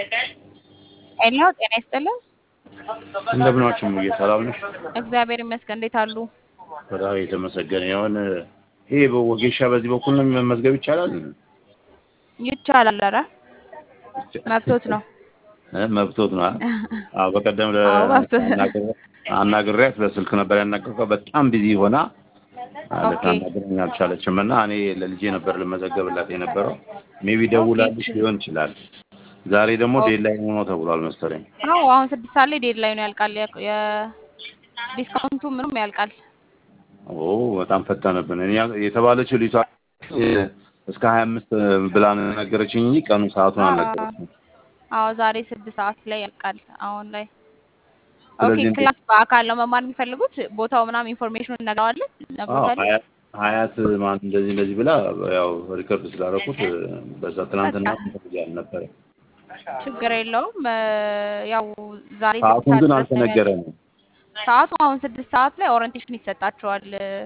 ሄሎ ጤና ይስጥልን። እንደምን ዋችሁ ሙዬ፣ ሰላም ነሽ? እግዚአብሔር ይመስገን። እንዴት አሉ? በጣም የተመሰገነ ይሁን። ይሄ በወጌሻ በዚህ በኩል ነው መመዝገብ ይቻላል? ይቻላል። ኧረ መብቶት ነው። እ መብቶት ነው። አዎ በቀደም ለ- አዎ መብቶት ነው። አናግሬ- አናግሬያት በስልክ ነበር ያናገርኳት። በጣም ቢዚ ሆና ኦኬ ልታናግረኝ አልቻለችም እና እኔ ለልጄ ነበር ልመዘገብላት የነበረው። ሜቢ ደውላልሽ ሊሆን ይችላል። ዛሬ ደግሞ ኦኬ። ዴድላይን ሆኖ ተብሏል መሰለኝ። አዎ አሁን ስድስት ሰዓት ላይ ዴድ ላይ ነው ያልቃል። የ- የዲስካውንቱ ምንም ያልቃል። ኦ በጣም ፈጠነብን። እኔ የተባለችው ልጅቷ እስከ ሀያ አምስት ብላ ነው ነገረችኝ እንጂ ቀኑ ሰዓቱን አልነገረችም። አዎ ዛሬ ስድስት ሰዓት ላይ ያልቃል። አሁን ላይ ኦኬ። ስለዚህ ክላስ በአካል ነው መማር የሚፈልጉት? ቦታው ምናምን ኢንፎርሜሽኑን እነግረዋለን አዎ ነግሮታል። ሀያት ሀያት ማን እንደዚህ እንደዚህ ብላ ያው ሪከርድ ስላደረኩት በዛ ትናንትና ያል ነበረ። ችግር የለውም። እ፣ ያው ዛሬ ስድስት ሰዓቱን ሰዓት ግን ድረስ ነው የሚያልቅ አልተነገረንም። ሰዓቱ አሁን ስድስት ሰዓት ላይ ኦሪንቴሽን ይሰጣቸዋል።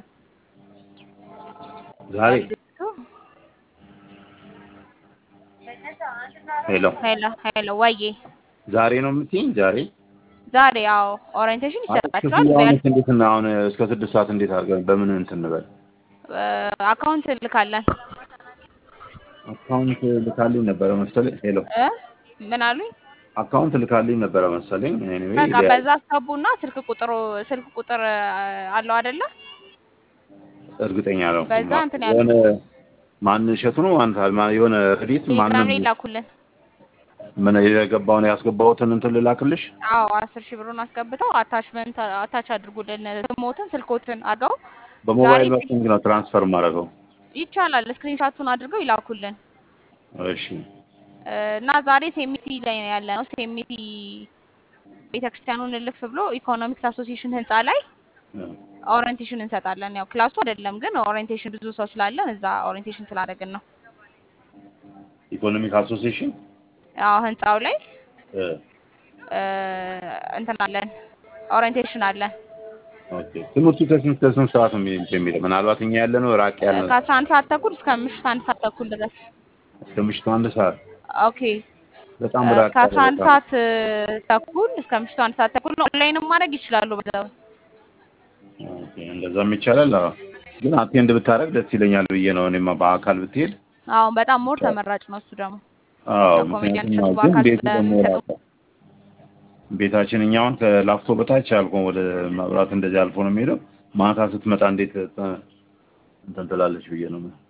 ዛሬ ለልጆቹ ሄሎ ሄሎ ሄሎ ወዬ ዛሬ ነው የምትይኝ? ዛሬ ዛሬ ያው ኦሪንቴሽን አይ ይሰጣቸዋል። ክፍያውንስ እንዴት እና አሁን እስከ ስድስት ሰዓት እንዴት አድርገን በምን እንትን እንበል? አካውንት ልካለን አካውንት ልካልኝ ነበረ መሰለኝ። ሄሎ እ ምን አሉኝ? አካውንት ልካልኝ ነበረ መሰለኝ። ኤኒዌይ በቃ በዛ አስገቡና ስልክ ቁጥሩ ስልክ ቁጥር አ- አለው አይደለ? እርግጠኛ ነው በዛ እንትን የሆነ ያሉት ማን እሸቱ ነው አንተ ማ- የሆነ ረዲት ቴሌግራም ማንም ላይ ላኩልን። ምን የገባውን ያስገባሁትን እንትን ልላክልሽ? አዎ አስር ሺህ ብሩን አስገብተው አታችመንት አታች አድርጉልን ስሞትን ስልኮትን አድርገው ዛሬ በሞባይል ባንኪንግ ነው ትራንስፈር ማድረገው። ይቻላል። ስክሪንሻቱን አድርገው ይላኩልን እሺ እ፣ እና ዛሬ ሴሚቲ ላይ ነው ያለ ነው። ሴሚቲ ቤተክርስቲያኑን እልፍ ብሎ ኢኮኖሚክስ አሶሲዬሽን ህንፃ ላይ ኦሪየንቴሽን እንሰጣለን። ያው ክላሱ አይደለም ግን ኦሪየንቴሽን ብዙ ሰው ስላለን እዛ ኦሪየንቴሽን ስላደረግን ነው። ኢኮኖሚክ አሶሲዬሽን ያው ህንፃው ላይ እ፣ እ፣ እንትን አለን ኦሪየንቴሽን አለን ኦኬ። ትምህርቱ ከስንት ከስንት ሰዓት ነው የሚ- የሚለው? ምናልባት እኛ ያለ ነው ራቅ እ፣ ያለ ከአስራ አንድ ሰዓት ተኩል እስከ ምሽት አንድ ሰዓት ተኩል ድረስ እስከ ምሽቱ አንድ ሰዓት ኦኬ። በጣም እ፣ ራቅ ያለ ከአስራ አንድ በጣም ሰዓት እ፣ ተኩል እስከ ምሽቱ አንድ ሰዓት ተኩል ነው። ኦንላይንም ማድረግ ይችላሉ በዛው ኦኬ፣ እንደዛም ይቻላል። አዎ። ግን አቴንድ ብታደርግ ደስ ይለኛል ብዬ ነው እኔማ በአካል ብትሄድ። አዎ በጣም ሞር ተመራጭ ነው እሱ ደግሞ አዎ፣ ኮሜዲያን ምክንያቱም እሸቱ ግን በአካል ቤቱ ደግሞ ስለሚሰጡ ራሱ ቤታችን እኛውን ከላፍቶ በታች አልፎ ወደ መብራት እንደዚህ አልፎ ነው የሚሄደው። ማታ ስትመጣ እንዴት እ፣ እንትን ትላለች ብዬ ነው